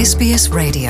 SBS Radio.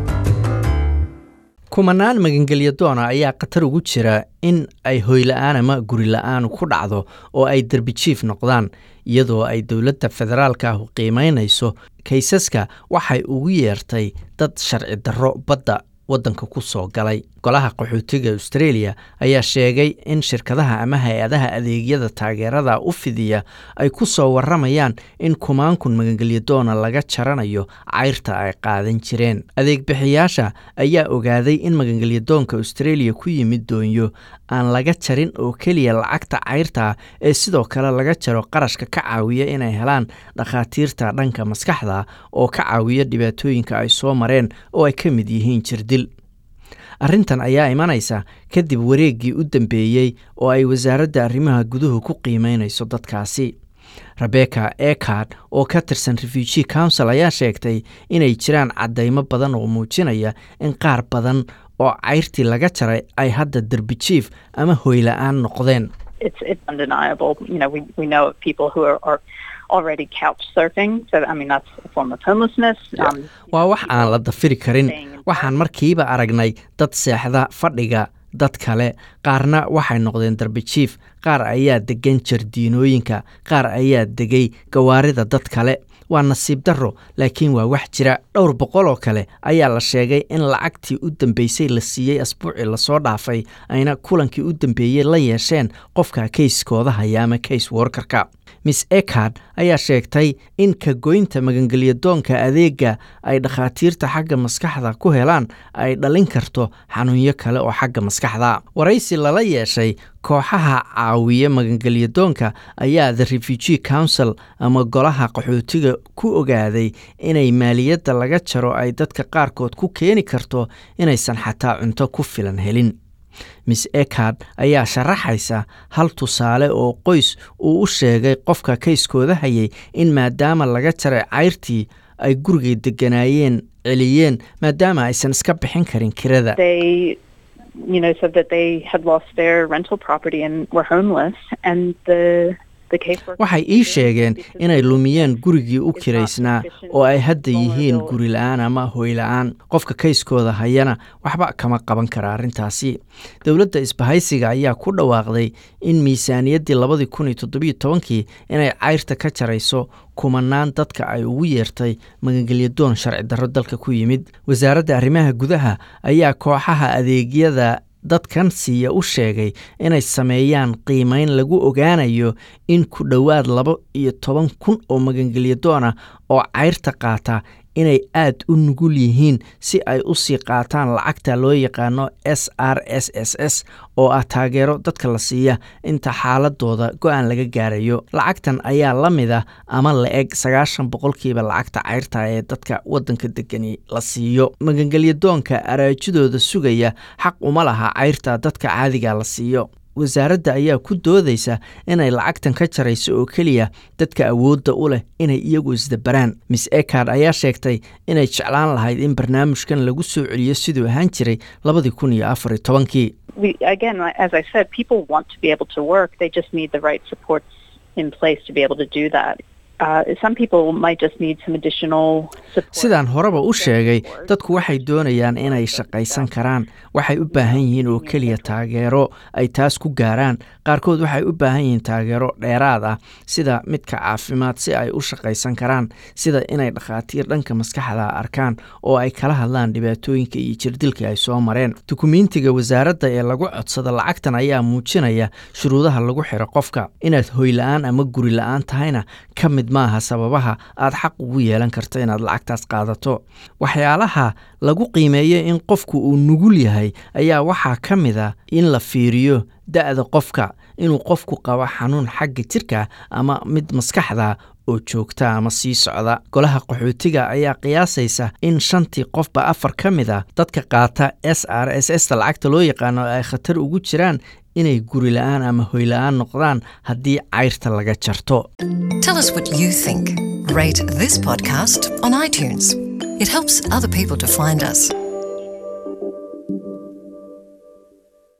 kumanaan magangelya doona ayaa khatar ugu jira in ay hoyla-aan ama guri la-aan ku dhacdo oo ay derbi jiif noqdaan iyadoo ay dowladda federaalka ahu qiimaynayso kaysaska waxay ugu yeertay dad sharci darro badda waddanka ku soo galay golaha qaxootiga australia ayaa sheegay in shirkadaha ama hay-adaha adeegyada taageerada u fidiya ay ku soo warramayaan in kumaankun magangelya doona laga jaranayo cayrta ay qaadan jireen adeegbixiyaasha ayaa ogaaday in magangelya doonka australia ku yimid doonyo aan laga jarin oo keliya lacagta cayrta ee sidoo kale laga jaro qarashka ka caawiya inay helaan dhakhaatiirta dhanka maskaxda oo ka caawiya dhibaatooyinka ay soo mareen oo ay ka mid yihiin jirdil arrintan ayaa imanaysa kadib wareeggii u dambeeyey oo ay wasaaradda arrimaha guduhu ku qiimeynayso dadkaasi rebecca ekard oo ka tirsan refugee council ayaa sheegtay inay jiraan caddaymo badan oo muujinaya in qaar badan oo cayrtii laga jaray ay hadda derbi jiif ama hoyla-aan noqdeen it's it's undeniable. You know, we we know of people who are, are already couch surfing. So I mean, that's a form of homelessness. Um, waa wax aan la dafiri karin waxaan markiiba aragnay dad seexda fadhiga dad kale qaarna waxay noqdeen darbi jiif qaar ayaa degan jardiinooyinka qaar ayaa degay gawaarida dad kale waa nasiib darro laakiin waa wax jira dhowr boqol oo kale ayaa la sheegay in lacagtii u dambeysay la siiyey asbuucii lasoo dhaafay ayna kulankii u dambeeyey la yeesheen qofka kayskooda haya ama kays workarka miss ekard ayaa sheegtay in ka goynta magangelya doonka adeega ay dhakhaatiirta xagga maskaxda ku helaan ay dhalin karto xanuunyo kale oo xagga maskaxda waraysi lala yeeshay kooxaha caawiya magangelya doonka ayaa the refugee council ama golaha qaxootiga ku ogaaday inay maaliyadda laga jaro ay dadka qaarkood ku keeni karto inaysan xataa cunto ku filan helin miss ekard ayaa sharaxaysa hal tusaale oo qoys uu u sheegay qofka kayskooda hayay in maadaama laga jaray cayrtii ay gurigay deganaayeen celiyeen maadaama aysan iska bixin karin kirada they, you know, said that they had lost their rental property and were homeless, and the the caseworker waxay ii sheegeen inay lumiyeen gurigii u kiraysnaa oo ay hadda yihiin guri la-aan ama hoy-la-aan qofka kayskooda hayana waxba kama qaban kara arrintaasi dowladda isbahaysiga ayaa ku dhawaaqday in miisaaniyaddii labadii kun iyo toddobiyo tobankii inay cayrta ka jarayso kumanaan dadka ay ugu yeertay magangelyadoon sharci darro dalka ku yimid wasaaradda arrimaha gudaha ayaa kooxaha adeegyada dadkan siiya u sheegay inay sameeyaan qiimeyn lagu ogaanayo in ku dhowaad laba iyo toban kun oo magangelyadoona oo cayrta qaata inay aad u nugul yihiin si ay u sii qaataan lacagta loo yaqaano s r s s s oo ah taageero dadka la siiya inta xaaladooda go-aan laga gaarayo lacagtan ayaa la mid ah ama la eg sagaashan boqolkiiba lacagta cayrta ee dadka waddanka degani la siiyo magangelyadoonka araajidooda sugaya xaq uma laha cayrta dadka caadiga la siiyo wasaaradda ayaa ku doodaysa inay lacagtan ka jarayso oo keliya dadka awoodda u leh inay iyagu isdabaraan miss ekard ayaa sheegtay inay jeclaan lahayd in barnaamijkan lagu soo celiyo siduu ahaan jiray labadii kun iyo afar iyo tobankii we again, like- as I said, people want to be able to work. They just need the right supports in place to be able to do that. Uh, some people might just need some additional support. sidaan horeba u sheegay dadku waxay doonayaan inay shaqaysan karaan waxay u baahan yihiin oo keliya taageero ay taas ku gaaraan qaarkood waxay u baahan yihiin taageero dheeraad ah sida midka caafimaad si ay u shaqaysan karaan sida inay dhakhaatiir dhanka maskaxda arkaan oo ay kala hadlaan dhibaatooyinka iyo jirdilka ay soo mareen dukumiintiga wasaaradda ee lagu codsada lacagtan ayaa muujinaya shuruudaha lagu xiro qofka inaad hoy-la-aan ama guri la-aan tahayna ka mid maaha sababaha aad xaq ugu yeelan karto inaad lacagtaas qaadato waxyaalaha lagu qiimeeyo in qofku uu nugul yahay ayaa waxaa ka mid a in la fiiriyo da-da qofka inuu qofku qabo xanuun xagga jirka ama mid maskaxda oo joogta ama sii socda golaha qaxootiga ayaa qiyaasaysa in shantii qofba afar ka mid a dadka qaata s r s s ta lacagta loo yaqaano ay khatar ugu jiraan inay guri la-aan ama hoy la-aan noqdaan haddii cayrta laga jarto Tell us what you think. Rate this podcast on iTunes. It helps other people to find us.